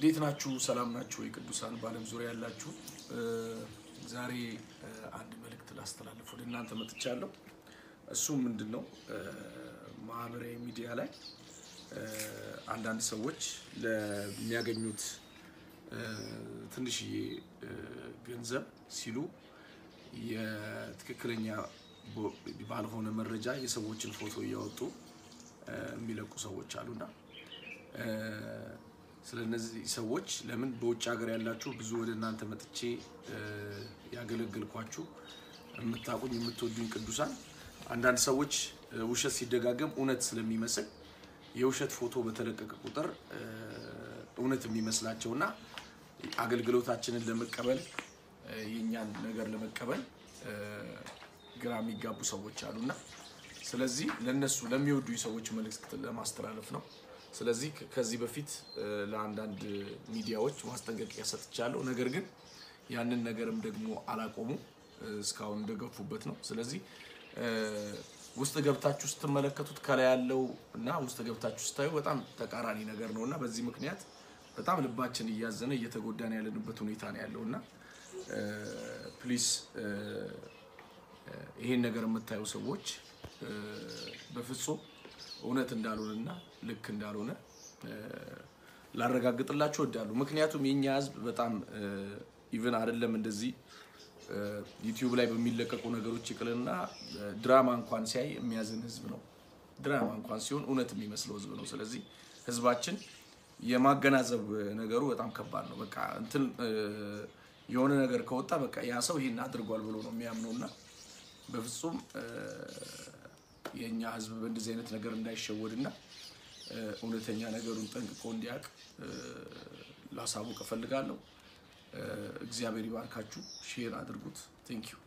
እንዴት ናችሁ? ሰላም ናችሁ? የቅዱሳን በዓለም ዙሪያ ያላችሁ ዛሬ አንድ መልእክት ላስተላልፍ ወደ እናንተ መጥቻለሁ። እሱም ምንድን ነው? ማህበራዊ ሚዲያ ላይ አንዳንድ ሰዎች ለሚያገኙት ትንሽዬ ገንዘብ ሲሉ የትክክለኛ ባልሆነ መረጃ የሰዎችን ፎቶ እያወጡ የሚለቁ ሰዎች አሉና ስለ እነዚህ ሰዎች ለምን በውጭ ሀገር ያላችሁ ብዙ ወደ እናንተ መጥቼ ያገለገልኳችሁ የምታውቁኝ የምትወዱኝ ቅዱሳን፣ አንዳንድ ሰዎች ውሸት ሲደጋገም እውነት ስለሚመስል የውሸት ፎቶ በተለቀቀ ቁጥር እውነት የሚመስላቸውና አገልግሎታችንን ለመቀበል የእኛን ነገር ለመቀበል ግራ የሚጋቡ ሰዎች አሉና ስለዚህ ለነሱ ለሚወዱኝ ሰዎች መልእክት ለማስተላለፍ ነው። ስለዚህ ከዚህ በፊት ለአንዳንድ ሚዲያዎች ማስጠንቀቂያ ሰጥቻለሁ። ነገር ግን ያንን ነገርም ደግሞ አላቆሙ እስካሁን እንደገፉበት ነው። ስለዚህ ውስጥ ገብታችሁ ስትመለከቱት ከላይ ያለው እና ውስጥ ገብታችሁ ስታዩ በጣም ተቃራኒ ነገር ነው እና በዚህ ምክንያት በጣም ልባችን እያዘነ እየተጎዳን ያለንበት ሁኔታ ነው ያለው እና ፕሊስ ይሄን ነገር የምታዩ ሰዎች በፍጹም እውነት እንዳልሆነና ልክ እንዳልሆነ ላረጋግጥላችሁ እወዳለሁ። ምክንያቱም የኛ ሕዝብ በጣም ኢቭን አይደለም እንደዚህ ዩቲዩብ ላይ በሚለቀቁ ነገሮች ይቅልና ድራማ እንኳን ሲያይ የሚያዝን ሕዝብ ነው። ድራማ እንኳን ሲሆን እውነት የሚመስለው ሕዝብ ነው። ስለዚህ ሕዝባችን የማገናዘብ ነገሩ በጣም ከባድ ነው። በቃ እንትን የሆነ ነገር ከወጣ በቃ ያ ሰው ይሄን አድርጓል ብሎ ነው የሚያምነው እና በፍጹም የእኛ ህዝብ በእንደዚህ አይነት ነገር እንዳይሸወድና እውነተኛ ነገሩን ጠንቅቆ እንዲያውቅ ላሳውቅ እፈልጋለሁ። እግዚአብሔር ይባርካችሁ። ሼር አድርጉት። ቴንክ ዩ